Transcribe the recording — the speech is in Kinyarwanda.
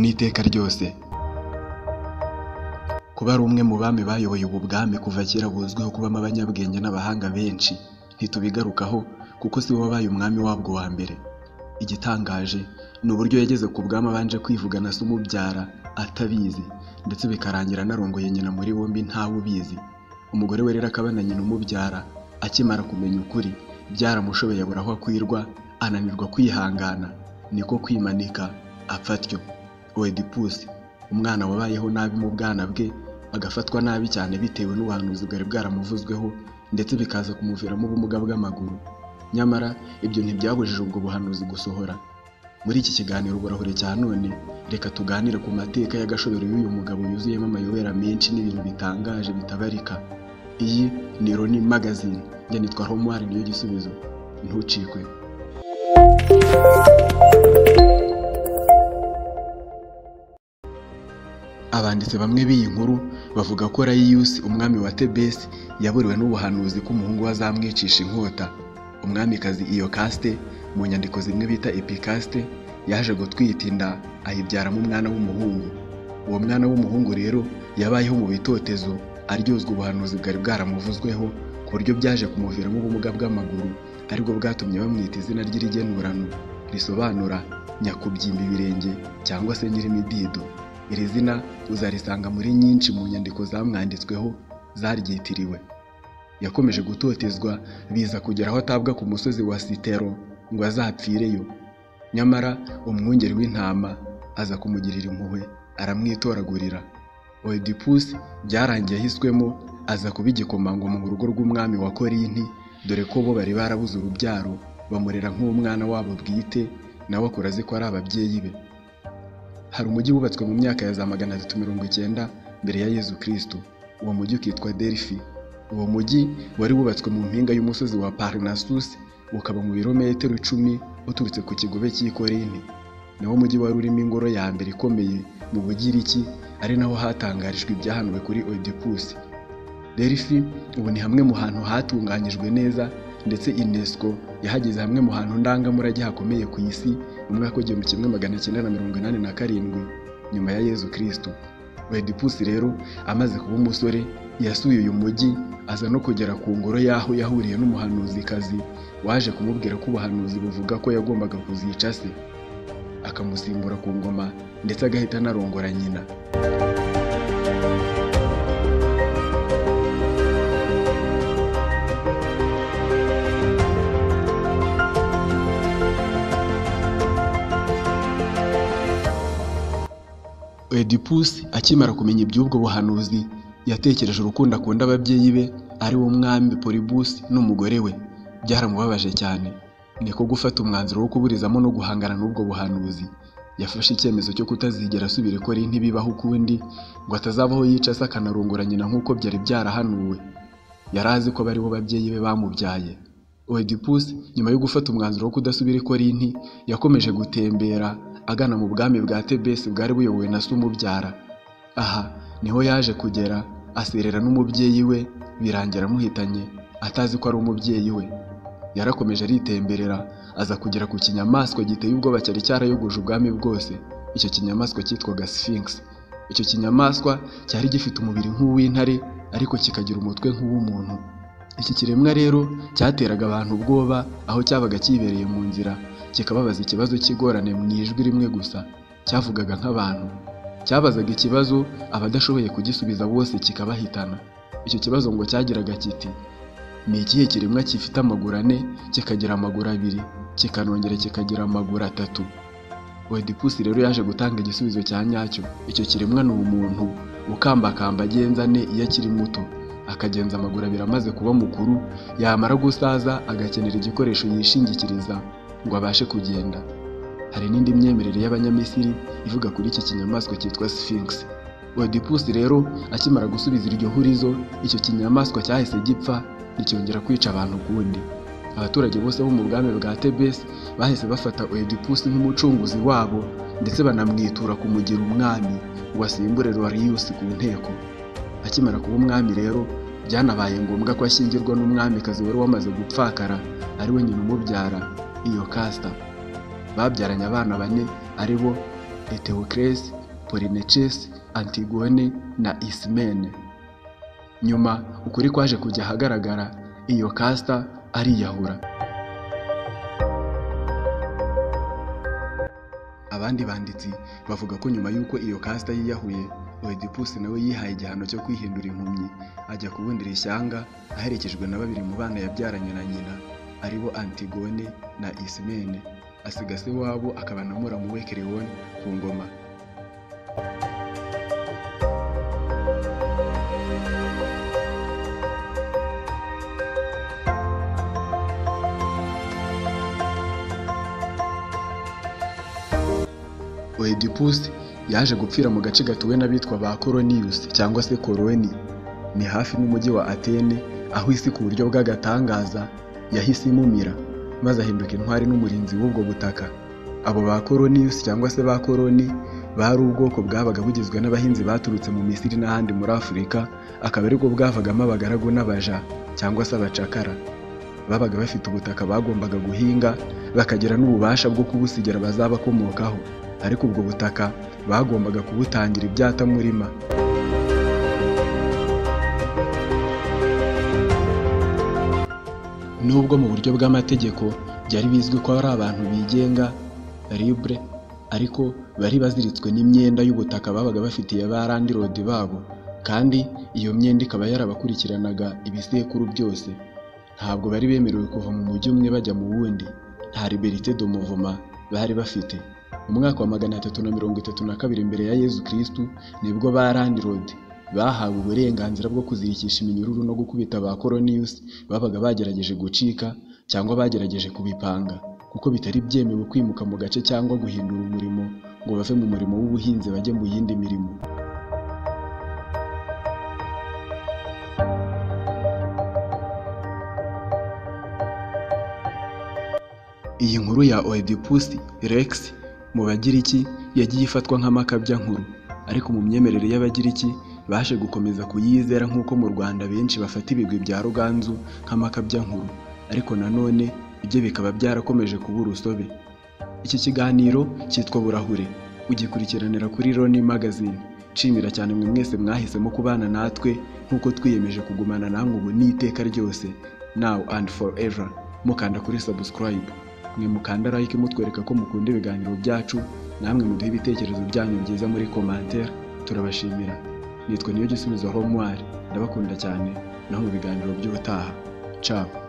iteka ryose kuba ari umwe mu bami bayoboye ubu bwami kuva kera buzwiho kubamo abanyabwenge n'abahanga benshi ntitubigarukaho kuko si bo wabaye umwami wabwo wa mbere igitangaje ni uburyo yageze ku bwami abanje kwivugana se umubyara atabizi ndetse bikarangira anarongoye nyina muri bombi ntawe ubizi umugore we rero akaba na nyina umubyara akimara kumenya ukuri byaramushobeye abura aho akwirwa ananirwa kwihangana niko kwimanika apfa atyo oedipusi umwana wabayeho nabi mu bwana bwe agafatwa nabi cyane bitewe n'ubuhanuzi bwari bwaramuvuzweho ndetse bikaza kumuviramo ubumuga bw'amaguru nyamara ibyo ntibyabujije ubwo buhanuzi gusohora muri iki kiganiro uburahure cya none reka tuganire ku mateka y'agashobero y'uyu mugabo yuzuyemo amayobera menshi n'ibintu bitangaje bitabarika iyi ni roni magazine njye nitwa romwari niyo gisubizo ntucikwe abanditsi bamwe b'iyi nkuru bavuga ko rayiyusi umwami wa tebesi yaburiwe n'ubuhanuzi ko umuhungu we azamwicisha inkota umwamikazi iyo kasite mu nyandiko zimwe bita epikasite yaje gutwita inda ayibyaramo umwana w'umuhungu uwo mwana w'umuhungu rero yabayeho mu bitotezo aryozwa ubuhanuzi bwari bwaramuvuzweho ku buryo byaje kumuviramo ubumuga bw'amaguru aribwo bwatumye bamwita izina ry'irigenurano risobanura nyakubyimba ibirenge cyangwa se nyirimidido iri zina uzarisanga muri nyinshi mu nyandiko zamwanditsweho zaryitiriwe yakomeje gutotezwa biza kugera aho atabwa ku musozi wa sitero ngo azapfireyo nyamara umwungeri w'intama aza kumugirira impuhwe aramwitoragurira oedipusi byarangiye ahiswemo aza kuba igikomangoma mu rugo rw'umwami wa korinti dore ko bo bari barabuze urubyaro bamurera nk'umwana wabo bwite nawe akura azi ko ari ababyeyi be hari umujyi wubatswe mu myaka ya za magana atatu mirongo icyenda mbere ya yezu kirisito uwo mujyi ukitwa derifi uwo mujyi wari wubatswe mu mpinga y'umusozi wa parinasusi ukaba mu birometero icumi uturutse ku kigobe cy'i korinti nawo mujyi wari urimo ingoro ya mbere ikomeye mu bugiriki ari naho hatangarijwe ibyahanuwe kuri odipusi derifi ubu ni hamwe mu hantu hatunganyijwe neza ndetse unesco yahageze hamwe mu hantu ndangamurage hakomeye ku isi mu mwaka w'igihumbi kimwe magana cyenda na mirongo inani na karindwi nyuma ya yezu kirisito oedipusi rero amaze kuba umusore yasuye uyu mujyi aza no kugera ku ngoro y'aho yahuriye n'umuhanuzikazi waje kumubwira ko ubuhanuzi buvuga ko yagombaga kuzica se akamusimbura ku ngoma ndetse agahita anarongora nyina Oedipusi akimara kumenya iby'ubwo buhanuzi yatekereje urukundo akunda ababyeyi be ari wo mwami poribusi n'umugore we byaramubabaje cyane niko gufata umwanzuro wo kuburizamo no guhangana n'ubwo buhanuzi yafashe icyemezo cyo kutazigera asubira ikora ntibibaho ukundi ngo atazabaho yica se akanarungura nyina nk'uko byari byarahanuwe yari azi ko bari bo babyeyi be bamubyaye oedipusi nyuma yo gufata umwanzuro wo kudasubira ikora inti yakomeje gutembera agana mu bwami bwa tebesi bwari buyobowe na se umubyara aha niho yaje kugera aserera n'umubyeyi we birangira amuhitanye atazi ko ari umubyeyi we yarakomeje aritemberera aza kugera ku kinyamaswa giteye ubwoba cyari cyarayogoje ubwami bwose icyo kinyamaswa cyitwaga sphinx icyo kinyamaswa cyari gifite umubiri nk'uw'intare ariko kikagira umutwe nk'uw'umuntu iki kiremwa rero cyateraga abantu ubwoba aho cyabaga kibereye mu nzira kikababaza ikibazo cy'igorane mu ijwi rimwe gusa cyavugaga nk'abantu cyabazaga ikibazo abadashoboye kugisubiza bose kikabahitana icyo kibazo ngo cyagiraga kiti ni ikihe kiremwa gifite amaguru ane kikagira amaguru abiri kikanongera kikagira amaguru atatu wedipusi rero yaje gutanga igisubizo cya nyacyo icyo kiremwa ni umuntu ukambakamba agenza ane iyo akiri muto akagenza amaguru abiri amaze kuba mukuru yamara gusaza agakenera igikoresho yishingikiriza ngo abashe kugenda hari n'indi myemerere y'abanyamisiri ivuga kuri iki kinyamaswa cyitwa sphinx odipusi rero akimara gusubiza iryo hurizo icyo kinyamaswa cyahise gipfa nticyongera kwica abantu ukundi abaturage bose bo mu bwami bwa tebesi bahise bafata odipusi nk'umucunguzi wabo ndetse banamwitura kumugira umwami ngo asimbure rwariyusi ku nteko akimara kuba umwami rero byanabaye ngombwa ko ashyingirwa n'umwamikazi wari wamaze gupfakara ari we nyina umubyara iyo kasita babyaranye abana bane ari bo etewukeresi polinecesi antigone na isimene nyuma ukuri kwaje kujya ahagaragara iyo kasita ariyahura abandi banditsi bavuga ko nyuma y'uko iyo kasita yiyahuye oedipusi nawe yihaye igihano cyo kwihindura impumyi ajya kubundira ishyanga aherekejwe na babiri mu bana yabyaranye na nyina aribo antigone na isimene asiga se wabo akaba na muramu we kerewoni ku ngoma oedipusi yaje gupfira mu gace gatuwe n'abitwa ba koroniyusi cyangwa se koroni ni hafi n'umujyi wa atene aho isi ku buryo bw'agatangaza yahise imumira maze ahinduka intwari n'umurinzi w'ubwo butaka abo ba koroniyusi cyangwa se ba koroni bari ubwoko bwabaga bugizwe n'abahinzi baturutse mu misiri n'ahandi muri afurika akaba aribwo bwavagamo abagaragu n'abaja cyangwa se abacakara babaga bafite ubutaka bagombaga guhinga bakagira n'ububasha bwo kubusigira abazabakomokaho ariko ubwo butaka bagombaga kubutangira ibyatamurima nubwo mu buryo bw'amategeko byari bizwi ko ari abantu bigenga libre ariko bari baziritswe n'imyenda y'ubutaka babaga bafitiye barandirodi babo kandi iyo myenda ikaba yarabakurikiranaga ibisekuru byose ntabwo bari bemerewe kuva mu mujyi umwe bajya mu wundi nta liberite do muvuma bari bafite mu mwaka wa magana atatu na mirongo itatu na kabiri mbere ya yezu kirisitu nibwo ba landirodi bahawe uburenganzira bwo kuzirikisha iminyururu no gukubita ba koroniyusi babaga bagerageje gucika cyangwa bagerageje kubipanga kuko bitari byemewe kwimuka mu gace cyangwa guhindura umurimo ngo bave mu murimo w'ubuhinzi bajye mu yindi mirimo iyi nkuru ya oedipus rex mu bagiriki yagiye ifatwa nk'amakabya nkuru ariko mu myemerere y'abagiriki baje gukomeza kuyizera nk'uko mu rwanda benshi bafata ibigwi bya ruganzu nk'amakabya nkuru ariko nanone ibyo bikaba byarakomeje kuba urusobe iki kiganiro cyitwa burahure ugikurikiranira kuri roni magazine nshimira cyane mwe mwese mwahisemo kubana natwe nk'uko twiyemeje kugumana namwe ubu n'iteka ryose now and forever mukanda kuri subscribe mwe mukanda like mutwereka ko mukunda ibiganiro byacu namwe muduhe ibitekerezo byanyu byiza muri komantere turabashimira nitwa niyo gisubizo homwari ndabakunda cyane naho mu biganiro by'ubutaha cabo